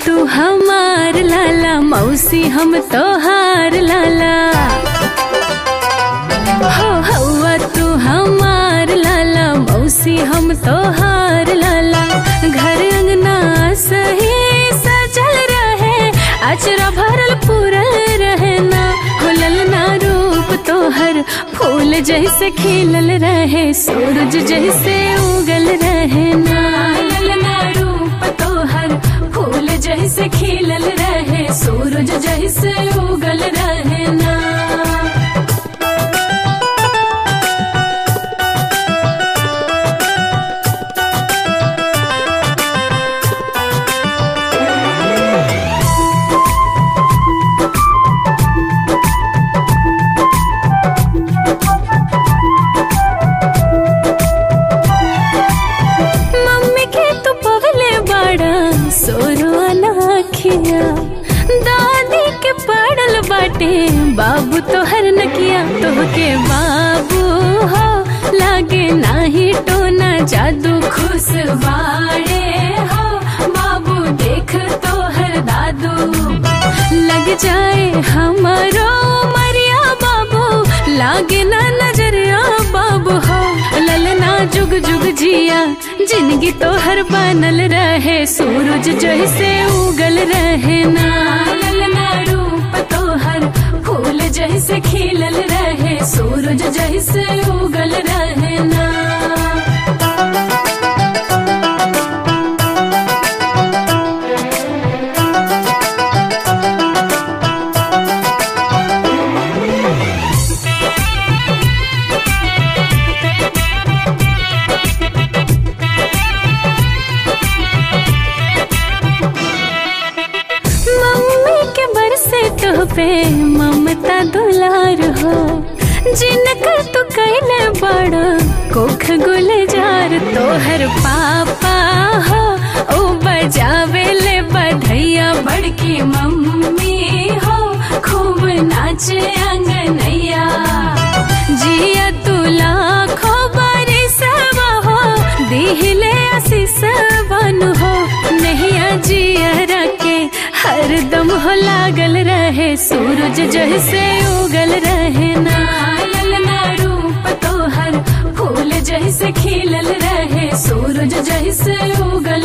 तू हमार लाला मौसी हम तोहार लाला हो हवा तू हमार लाला मौसी हम तोहार लाला घर अंगना सही सजल रहे अचरा भरल पूरल रहे ना हो ललना रूप तोहर फूल जैसे खिलल रहे सूरज जैसे उगल रहे ना ललना रूप तोहर फूल जैसे खिलल रहे सूरज जैसे उगल रहे ना मम्मी के तू पवले बड़ा सोरो अनाखिया दादी के पड़ल बाटे बाबू तोहर नकिया तोहके बाबू हो लागे नाही टोना जादू खुश बाड़े हो बाबू देख तोहर दादू लग जाए हमारो मरिया बाबू लागे ना नजरिया बाबू हो ललना जुग जुग जिया जिंदगी तो हर बनल रहे सूरज जैसे उगल रहे ना ललना रूप तो हर फूल जैसे खिलल रहे सूरज जैसे उगल रहे ना मम्मी के बरसे तो पे ममता दुलार हो जिनकर तू कैले बड़ कोख गुलजार तोहर पापा हो ओ बजावे ले बधैया बड़की मम्मी हो खूब नाचे अंगनैया जिया तू लाखो बरिसवा हो दिहिले आशीष बनु हो नैया जिया के हरदम हो लागल रहे सूरज जैसे उगल रहे ना ललना रूप तोहर फूल जैसे खिलल रहे सूरज जैसे उगल